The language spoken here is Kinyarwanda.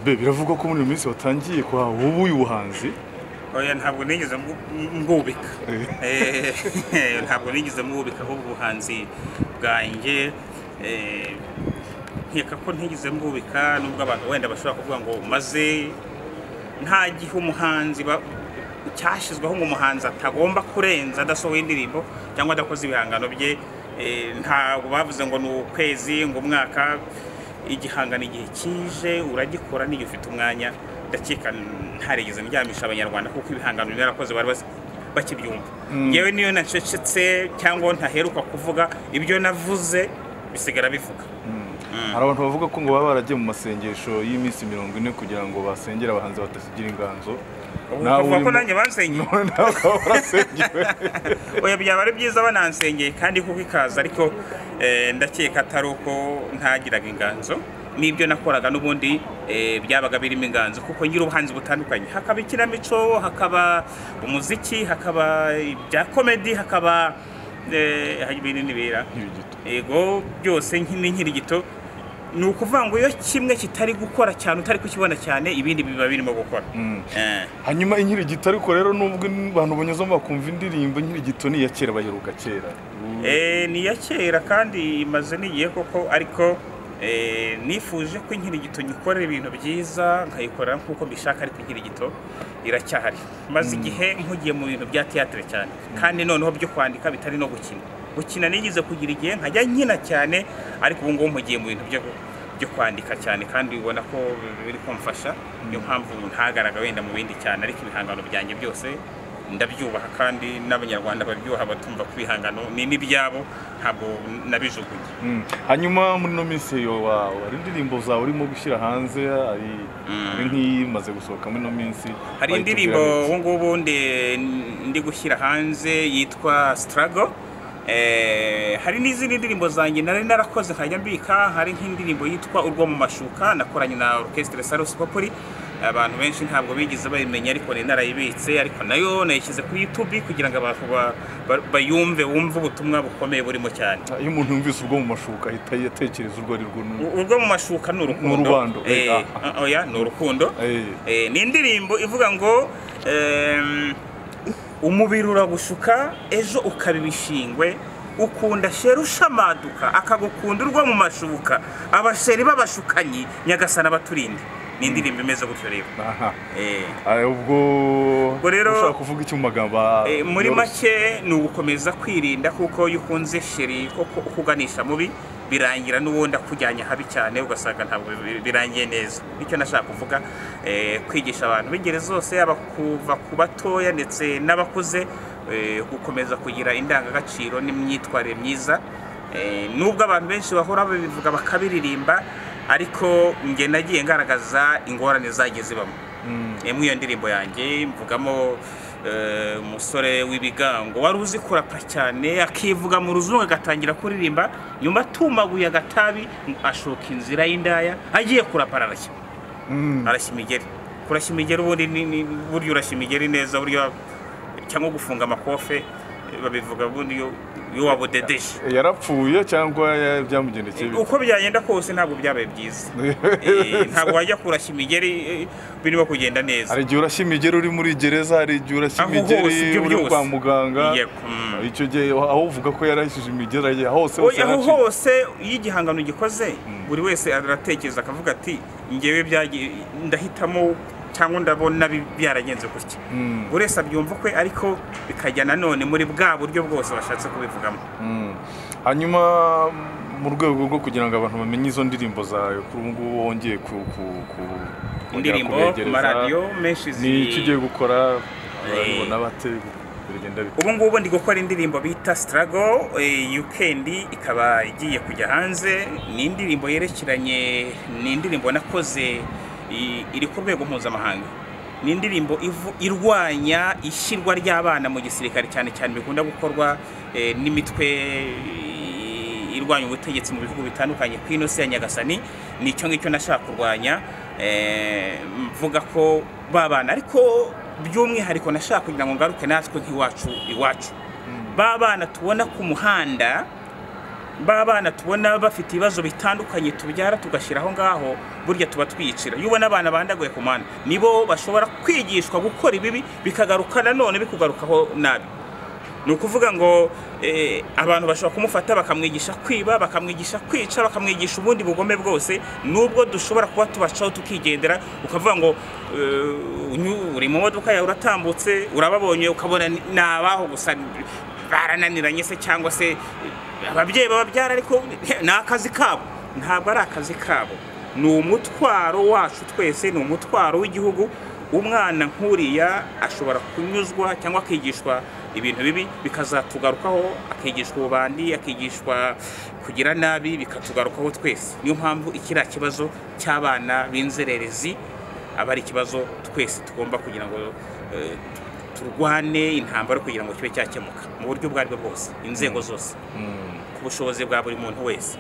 biravugwa ko muri iyi minsi watangiye kwa ubu ubuhanzi oya ntabwo nigeze mbubika Eh, ntabwo nigeze mbubika ahubwo ubuhanzi bwanjye eh, nkeka ko ntigeze mbubika nubwo abantu wenda bashobora kuvuga ngo maze nta gihe umuhanzi ba- cyashyizweho ngo umuhanzi atagomba kurenza adasohoye indirimbo cyangwa adakoze ibihangano bye Eh, ntabwo bavuze ngo ni ukwezi ngo umwaka igihangano igihe kije uragikora n'igihe ufite umwanya ndakeka ntarigeze ndyamisha abanyarwanda kuko ibihangano byarakoze bari basi- bakibyumva yewe niyo nacecetse cyangwa ntaheruka kuvuga ibyo navuze bisigara bivuga hari abantu bavuga ko ngo baba baragiye mu masengesho y'iminsi mirongo ine kugira ngo basengere abahanzi batasigira inganzo Nawe uvuga ko urimo- nanjye bansengeye none nawe ukaba warasengewe oya byaba ari byiza banansengeye kandi kuko ikaza ariko eh, ndakeka atari uko ntagiraga inganzo n'ibyo nakoraga n'ubundi eh, byabaga birimo inganzo kuko ngira ubuhanzi butandukanye hakaba ikinamico hakaba umuziki hakaba ibya komedi hakaba eh, hari ibintu n'ibira Nkirigito. ego byose nkini nkirigito ni ukuvuga ngo iyo kimwe kitari gukora cyane utari kukibona cyane ibindi biba birimo gukora Eh. hanyuma inkirigito ariko rero nubwo abantu banyuzamo bakumva indirimbo inkirigito ni iya kera baheruka kera Eh, ni iya kera kandi imaze n'igihe koko ariko eh, nifuje ko inkirigito nyikorera ibintu byiza nkayikora nk'uko mbishaka ariko inkirigito iracyahari maze igihe mpugiye mu bintu bya teatire cyane kandi noneho byo kwandika bitari no gukina gukina nigeze kugira igihe nkajya nkina cyane ariko ubu ngubu mpugiye mu bintu byo byo kwandika cyane kandi ubona ko biri kumfasha niyo mpamvu ntagaraga wenda mu bindi cyane ariko ibihangano byanjye byose ndabyubaha kandi n'abanyarwanda babyubaha batumva ko ibihangano ni n'ibyabo ntabwo nabijugunye Mm. hanyuma muri ino minsi yo wawe hari indirimbo zawe urimo gushyira hanze hari hari nk'iyi imaze gusohoka muri ino minsi hari Wahita indirimbo ubwira ubu ngubu ndi- ndi gushyira hanze yitwa sitarago hari n'izindi ndirimbo zanjye nari narakoze nkajya mbika hari nk'indirimbo yitwa urwo mu mashuka nakoranye na orchestre sarusi populi abantu benshi ntabwo bigeze bayimenya ariko nari narayibitse ariko nayo nayishyize kuri yutubi kugira ngo abantu ba- ba- bayumve bumve ubutumwa bukomeye burimo cyane iki? iyo umuntu yumvise ubwo mu mashuka ahita atekereza urwo ari rwo n'urwo. U- urwo mu mashuka ni urukundo urubando, Eh, eh, ah, oya ni urukundo Eh. Eh, ni indirimbo ivuga ngo ehm, umubiri uragushuka ejo ukaba ibishingwe ukunda sheri ushamaduka akagukunda urwo mu mashuka abasheri b'abashukanyi nyagasana abaturinde ni indirimbo imeze gutyo rero Aha. Eh. Ah, ubwo Ubwo rero- ushaka kuvuga iki mu magambo ah, Eh, muri yoroshye? make ni ugukomeza kwirinda kuko iyo ukunze sheri koko ukuganisha mubi birangira n'ubundi akujyanye habi cyane ugasanga ntabwo bi- birangiye neza nicyo nashaka kuvuga eh, kwigisha abantu b'ingeri zose yaba kuva ku batoya ndetse n'abakuze eh, gukomeza kugira indangagaciro n'imyitwarire myiza Eh, nubwo abantu benshi bahora babivuga bakabiririmba ariko nge nagiye ngaragaza ingorane zagiye zibamo Eh, muri iyo ndirimbo yanjye mvugamo eh, umusore w'ibigango wari uzi kurapa cyane akivuga mu ruzungu agatangira kuririmba nyuma atumaguye agatabi ashoka inzira y'indaya agiye kurapa ararashya arashya imigeri kurashya imigeri ubundi ni- ni- burya urashya imigeri neza burya cyangwa gufunga amakofe eh, babivuga ubundi iyo iyo wabudedeje yarapfuye cyangwa ya- byamugendekeye bite? uko byagenda kose ntabwo byabaye byiza Eh, ntabwo wajya kurashya imigeri eh, birimo kugenda neza hari igihe urashya imigeri uri muri gereza hari igihe urashya Aho hose, imigeri ibyo uri byose. kwa muganga Yego, mm. icyo gihe aho uvuga ko yarahishije imigeri agiye hose hose aho yaraciye. hose iyo igihangano gikoze buri wese aratekereza akavuga ati ngewe byagi- ndahitamo cyangwa ndabona bi- byaragenze gutya buri wese abyumva kwe ariko bikajya nanone muri bwa buryo bwose bashatse kubivugamo Mm. hanyuma mu rwego rwo kugira ngo abantu bamenye izo ndirimbo zawe kuri ubu ngubu wongeye ku, ku, ku kongera indirimbo ku kubegereza. maradiyo menshi ni iki ugiye ziri gukora barabibona bate biragenda bite ubu ngubu ndi gukora indirimbo bita sitarago yukendi ikaba igiye kujya hanze ni indirimbo yerekeranye ni indirimbo nakoze i- iri ku rwego mpuzamahanga ni indirimbo ivu- irwanya ishyirwa ry'abana mu gisirikare cyane cyane bikunda gukorwa eh, n'imitwe eh, irwanya ubutegetsi mu bihugu bitandukanye ku ino si ya nyagasani ni icyo ngicyo nashaka kurwanya eh, mvuga ko ba bana ariko by'umwihariko nashaka kugira ngo ngaruke natwe nk'iwacu iwacu ba bana tubona ku muhanda ba bana tubona bafite ibibazo bitandukanye tubyara tugashyira aho ngaho burya tuba twiyicira iyo ubona abana bandaguye ku mwana nibo bashobora kwigishwa gukora ibibi bikagaruka nanone bikugarukaho nabi ni ukuvuga ngo eh, abantu bashobora kumufata bakamwigisha kwiba bakamwigisha kwica bakamwigisha ubundi bugome bwose nubwo dushobora kuba tubacaho tukigendera ukavuga ngo eh, unyu- uri mu modoka yawe uratambutse urababonye ukabona ni ni abaho gusa barananiranye se cyangwa se eh, ababyeyi bababyara ariko ni akazi kabo ntabwo ari akazi kabo ni umutwaro wacu twese ni umutwaro w'igihugu umwana nk'uriya ashobora kunyuzwa cyangwa akigishwa ibintu bibi bikazatugarukaho akigishwa ububandi akigishwa kugira nabi bikatugarukaho twese niyo mpamvu ikiriya kibazo cy'abana b'inzererezi aba ari ikibazo twese tugomba kugira ngo eh, turwane intambara kugira ngo kibe cyakemuka mu buryo ubwo aribwo bwose inzego zose ku bushobozi bwa buri muntu wese